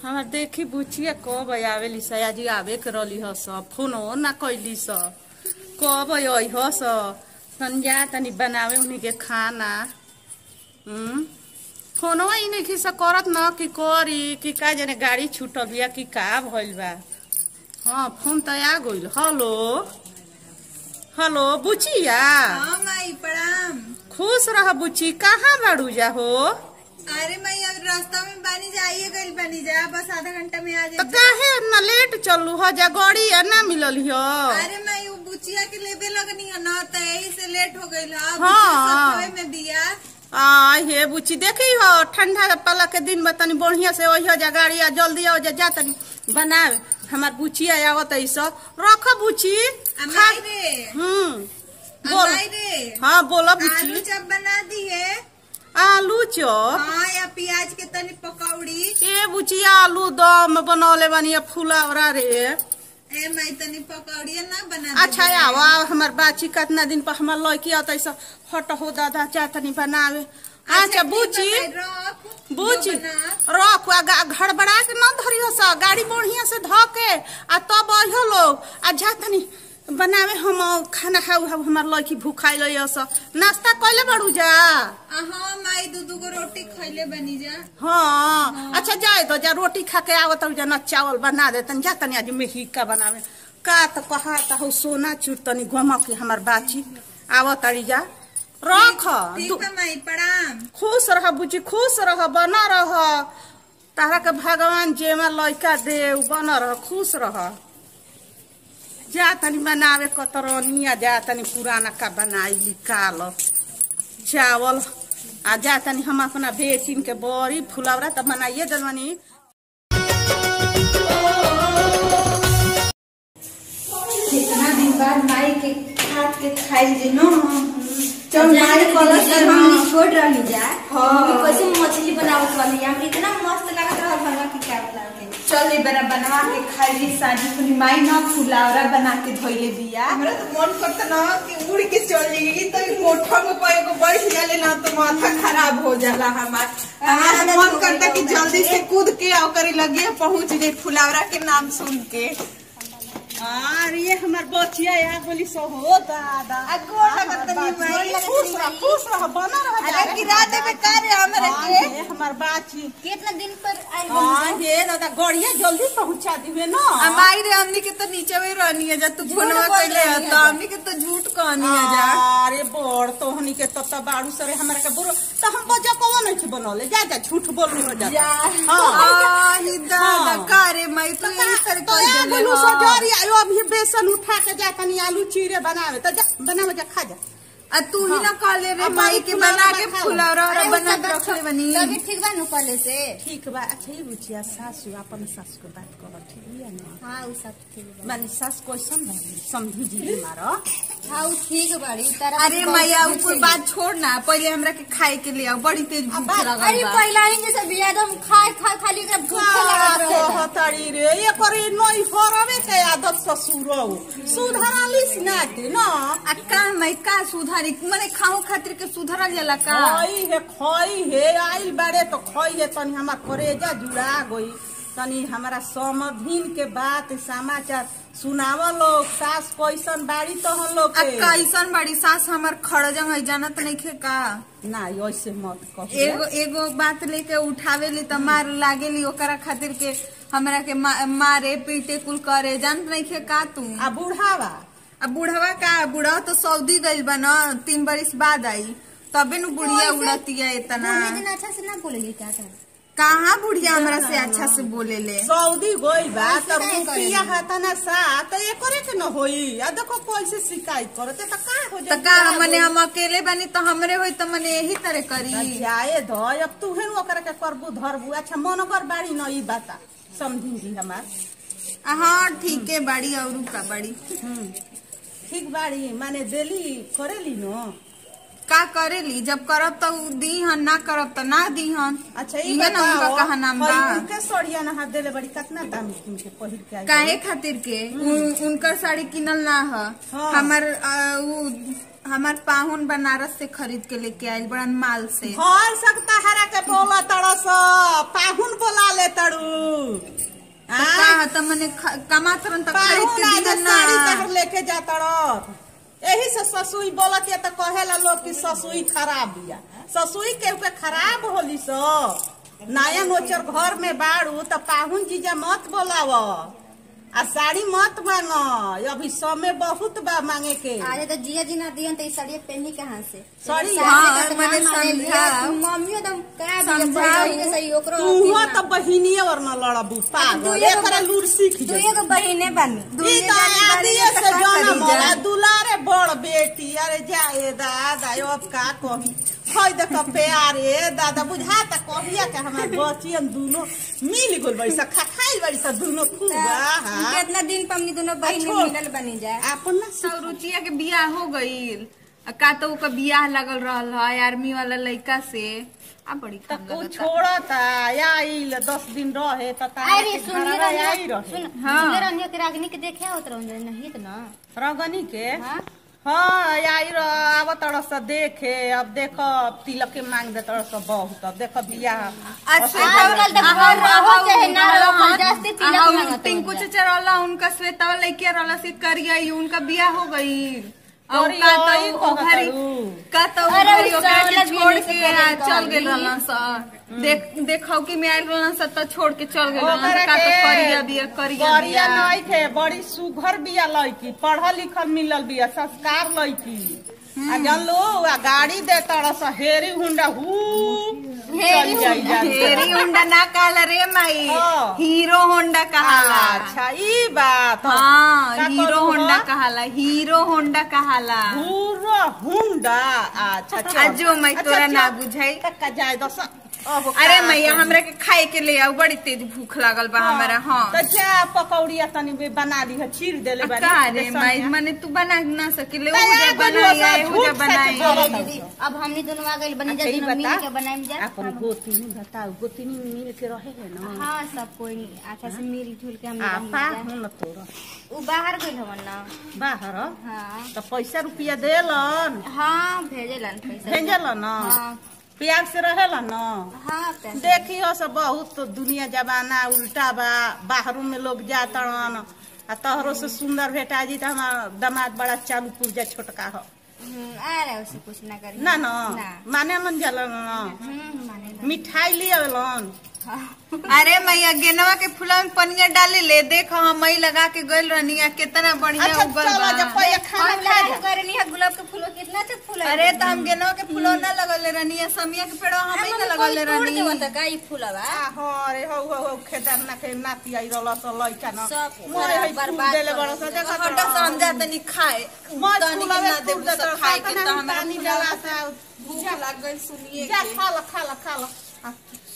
हमार देखी बुचिया कब आवेली स आज आवे के रहली ह सब फोनो ना कैली स कब आई ह स संजा तनी बनावे उन्हीं के खाना हम्म फोनो ही नहीं स करत न कि करी कि का जाने गाड़ी छूटल बिया कि का भइल बा हाँ फोन त आ गइल हेलो हेलो बुचिया हाँ माई प्रणाम खुश रह बुची कहाँ बाड़ू जा हो अरे माई अब रास्ता में बानी जाइए गइल बानी जा बस आधा घंटा में आ तो जाए काहे इतना लेट चलू हो जा गाड़ी या ना मिलल हो अरे माई वो बुचिया के लेबे लगनी है ना तो यही से लेट हो गइल है हाँ। बुचिया में दिया आ हे बुची देखी हो ठंडा पाला के दिन में तनी बढ़िया से वही हो जा गाड़ी आ जल्दी आओ जा जा तनी बनावे हमार बुचिया आवत है सब रख बुची अमाई रे हम्म बोल अमाई रे हाँ बोला आलू बुची चप बना दी है आलू चॉप हाँ या प्याज के तनी पकौड़ी ए बुचिया आलू दम बनौले बानी फुलावरा रे ए माई तनी पकौड़ी ना बना अच्छा आवा हमार बाची कितना दिन पर हमार लड़की आता ऐसा हट हो दादा जा तनी बनावे अच्छा बुची बुची रख आ गा- घड़बड़ा के न धरियो सा गाड़ी बढ़िया से ध के आ तब अइहो लोग आ जा तनी बनावे हम खाना खाऊ हम हमार लड़की भूखाई लइयो सा नाश्ता कइले बाड़ू जा हाँ माई दू दू गो रोटी खैले बनी जा हाँ अच्छा जाए तो जा रोटी खा के आवत जा न चावल बना दे तनी जा तनी आज मेहिका बनावे का त कहा त हो सोना चूर तनी गम के हमार बाची आवत अड़ी जा रख ठीक दू- है माई प्रणाम खुश रह बुची खुश रह बना रह तारा के भगवान जेमा लड़का दे उ बना रह खुश रह जा तनी बनावे कतरनिया जा तनी पुराना का बनाई निकाल चावल आ जा तनी हम अपना बेचिन के बड़ी फुलवरा त बनाइए दलवनी कितना दिन बाद माई के हाथ के खाई जे नो चल माई मारी कलश जब हम छोड़ रही जा हाँ। मम्मी कैसे मछली बनावत वाली हम इतना मस्त लागत रहल भगवा की क्या बता के चल ए बेरा बनवा के खाई ली साजी खुली माई ना फुलावरा बना के धोइले बिया हमरा तो मन करता ना कि उड़ के चल जाएगी तो ई कोठा में पाए को बैठ जाले ना तो माथा खराब हो जाला हमार हमारा आदत मन हो करता गई कि बा जल्दी से कूद के आओ करे लगे पहुंच जाए फुलावरा के नाम सुन के अरे हमार बचिया या बोली सो हो दादा आ गोटा बतनी माई खुश रह खुश रह बना रह जा अरे गिरा देबे का रे हमरा हाँ, के ये हमार बाची कितना दिन पर आइल हाँ ये दादा गड़िया जल्दी पहुंचा दिवे ना हमारी रे हमनी के तो नीचे में रहनी है जा तू फोनवा बोल कइले रही है तो हमनी के तो झूठ कहनी है जा अरे बड़ तो हनी के तब तब बाड़ू सरे हमरा के बुरो तो हम बजा कौन नहीं थी बनौले जा जा झूठ बोल रही हो जा जा। हाँ आही दादा हाँ। का रे मैं तो यही तरह तो कह ए देले बोलू हाँ। सजारी आयो अभी बेसन उठा के जा तनी आलू चीरे बनावे तो जा बनावे जा खा जा आ तू ही ना कह ले रे अब माई माई के फुलौरा बना के खाओ। फुलौरा अरे और बना के रखले बनी लगे ठीक बा नु पहले से ठीक बा अच्छा ये बुचिया सासू अपन सास को बात कर ठीक है ना हाँ उ सब ठीक बा मानी सास कैसन भाई समझी जी मारो हाँ उ ठीक बाड़ी तारा अरे मैया उ कोई बात छोड़ ना पहले हमरा के खाए के लिए आओ बड़ी तेज भूख बात- लगल अरे बा पहला ही जैसे बिया दम खाए खा खाली एकरा भूख लागत रहेला कहतरी रे ये करी नई हरवे के आदत ससुरो सुधरालिस ना के ना आ का मैं का सुधारी माने खाओ खातिर के सुधरल जाला का खई हे खई हे आइल बारे तो खई हे तनी हमार करेजा जुड़ा गई तनी हमारा समधिन के बात समाचार सुनाव लोग सास कैसन बाड़ी तो हम लोग आ के कैसन बड़ी सास हमर खड़जंग है जानत नहीं खे का ना ऐसे मत कह एगो एगो बात लेके उठावे ली त मार लागेली ओकरा खातिर के हमरा के मा, मारे पीटे कुल करे जानत नहीं खे का तू आ बुढ़ावा अब बुढ़वा का बुढ़वा तो सऊदी गइल बा न तीन बरिस बाद आई तबे नु बुढ़िया उड़तिया इतना पूरे दिन अच्छा से ना बोलेगी क्या कर कहाँ बुढ़िया हमरा से अच्छा से बोले ले सऊदी गई बा ऐसे त काहे रुपया करेली? हाथ ना सा त ये करे के न होई आ देखो कैसे शिकायत करते त का हो तो का मने हम अकेले बनी तो हमरे होई तो मने यही तरह करी जाए ध अब तू हेन ओकरा के करबू धरबू अच्छा मनोकर बाड़ी न ई बाता समझी जी हमार हाँ ठीक है बड़ी और का बड़ी हम्म। ठीक बाड़ी माने देली करेली न का करेली जब करब तो उ दी हन ना करब तो ना दी हन अच्छा ई इहे ना उनका बताओ कहा नाम बा हई उनके सड़िया ना हाथ देले बड़ी कितना दाम किन के पहिर के आई काहे खातिर के उन, उनकर साड़ी किनल ना ह हाँ। हमर अ, उ हमार पाहुन बनारस से खरीद के लेके आयल बड़न माल से हर सकता हरा के बोला तड़स पाहुन बोला ले तड़ू मने ख- कमात रहन त खरीद पाहुन के आज दिहन साड़ी ना तहर लेके जाता रह एही से ससुई बोलत या तो कहेला लोग कि ससुई खराब बिया ससुई के ऊपर खराब होली सो नया नोचर घर में बाड़ू तो पाहुन जीजा मत बोलाव आ साड़ी मत मांग अभी समय बहुत बा मांगे के अरे तो जिया जी ना दियन तो ई साड़ी पहनी कहाँ से साड़ी हाँ, मने समझाओ। मम्मी तो का समझाओ। दिया सही ओकरो तू तो बहिनी और न लड़बू पागल दुइये गो एकरा लूर सीख तू जाई एगो बहिने बानी ई तो आदिये से जनम होला दुलारे बड़ बेटी अरे जाए दादा अब का कही खई देख प्यारे दादा बुझाता कहिया के हमार बचियन दुनो मिल गइल बड़ी सा खा खाई बड़ी सा दुनो खूब हाँ कितना दिन पर हमनी दोनों बहिने छोड़। मिलल बनी जाए अपन ना सब रुचिया के बियाह हो गईल आ का तो ओकर बियाह लगल रहल है आर्मी वाला लड़का से आ बड़ी तो कम को लगता छोड़ता आइल दस दिन रहे तो अरे सुनिए आई रनिया रहे सुन हाँ। सुनिए रनिया के रागनी के देखे होत रहन नहीं तो ना रगनी के हाँ हाँ आई र आब तरह से देखे अब देखो तिलक के मांग दे तरह से बहुत अब देखो बियाह अच्छा आजकल तो घर रहो चाहे ना रहो जस्ती तिलक मांगत टिंकू हो चचा रहला उनका श्वेता लड़किया रहला से करिया उनका बियाह हो गईल और अरे का यही तो कहत घरी रहू। का तो अरे घरी उ ओकरा के साला छोड़ बियाह से के पहले आ, चल कहली। गेल रहला स देख देखौ कि मैं आइल रहला स त छोड़ के चल गेल रहला ओकरा स का तो के करिया बिया करिया करिया बिया नहीं थे बड़ी सुघर बिया लड़की पढ़ल लिखल मिलल बिया संस्कार लड़की आ जन लो आ गाड़ी दे तरह से हेरी हुंडा हु चल जाई जा हेरी होंडा ना कहला रे माई हाँ। हीरो होंडा कहाला अच्छा ई बात हाँ का हीरो करू होंडा हो? कहाला हीरो होंडा कहाला पूरा हुंडा अच्छा चल अजो मैं अच्छा, तोरा ना चल। बुझाई तक्का जाए दस अब अरे का मैया करी? हमरा के खाए के ले आओ बड़ी तेज भूख लागल बा हमरा हाँ तो जा पकौड़िया तनी बे बना दी है चीर देले बारी का रे बेसन माई में। माने तू बना ना सकिले तो हो जा यार, बनाई बनुआ आए सा हो जा झूठ सच बनाई बोलत दीदी अब हमनी दोनों आ गइल बनी जा अच्छा, ई दोनों मिल बता, के बनाएम जा अपन गोतिनी बताओ गोतिनी मिल के रहे है ना हाँ सब कोई अच्छा से मिल जुल के हम आपा रही जा हूं न तोरा उ बाहर गइल हमन ना बाहर हाँ तो पैसा रुपया देलन हाँ भेजेलन पैसा भेजल न हाँ प्यार से रहेला न हाँ पैसा देखियो से बहुत दुनिया जमाना उल्टा बा बाहरों में लोग जातड़न आ तहरो से सुंदर भेटा जी तो हमार दामाद बड़ा चालू पुर्जा छोटका हो हम्म, अरे उसे कुछ ना करी ना न ना माने मन जलन न हम्म, माने ना। मिठाई ले आवेलन अरे मैया गेनवा के फूला में पनिया डाले ले देख हम मई लगा के गइल रहनी आ कितना बढ़िया अच्छा उगल चलो बा जब पहले खाना हम खा लगा जा के करनी है गुलाब के फूल कितना अच्छा फूल है अरे तो हम गेनवा के फूलो ना लगले रहनी आ समिया के पेड़वा हम ही ना लगले रहनी का ई फूलवा आ हो रे हो हो हो खेदार ना के नाती आई रहल स लइका न सब मोरे है बर्बाद देले कर बड़ स देखा हटा समझा तनी खाए मत तनी के ना देबू सब खाए के तो हमरा पानी फुला डाला सा भूख लग गइल सुनिए जा के खा ल खा ल खा ल आ,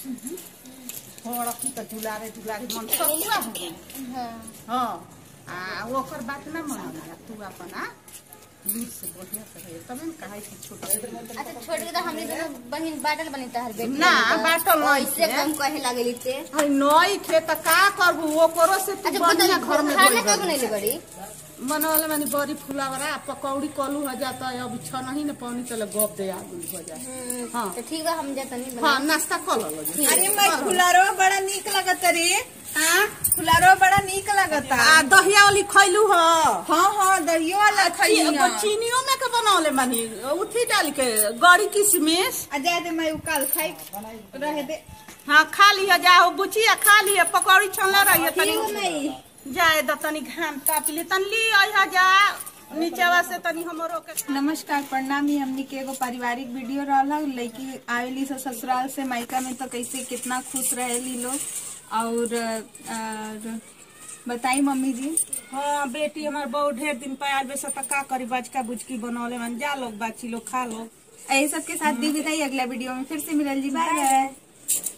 थोड़ा की त दुलारे दुलारे मन सकुआ हो गई हाँ आ ओकर बात ना मन तू अपन आ लूट से बढ़िया से रहे तब न कहे कि छोटा अच्छा छोड़ के तो हमने दोनों बहन बाटल बनी तहर बेटी ना बाटल नहीं इससे कम कहे लागली ते अरे नई खे त का करबू ओकरो से तू अच्छा बढ़िया बता घर में खाना बोल का बनी। बनैले बड़ी मनवले मानी बड़ी फुलावरा पकौड़ी कलू हो जाता है अभी छ नहीं न पानी चले गप दे आगू हो जाए हाँ तो ठीक बा हम जाता नहीं हाँ नाश्ता कर लो जी। अरे मैं फुलारो बड़ा नीक लगत रे हाँ फुलारो बड़ा नीक लगता आ दहिया वाली खैलू हो हाँ हाँ दरियो वाला खइया चीनियों में के बनौले मानी उठी डाल के गड़ी किशमिश आ जाए दे मैं काल खाई रहे दे हाँ खा लिया जाओ बुचिया खा लिया पकौड़ी छनले रहिए ठीक तनी नहीं जाए द तनी घाम ताप लिए तनी ली आइहा जा नीचवा से तनी हमरो के नमस्कार प्रणाम ही हमनी के एगो पारिवारिक वीडियो रहला लड़की आवेली से ससुराल से मायका में तो कैसे कितना खुश रहेली लोग और, और बताई मम्मी जी हाँ बेटी हमार बहुत ढेर दिन पे आल बेसा का करी बचका बुचकी बनौले मन जा लोग बाची लोग खा लोग यही सबके साथ दी विदाई अगला वीडियो में फिर से मिलल जी बाय बाय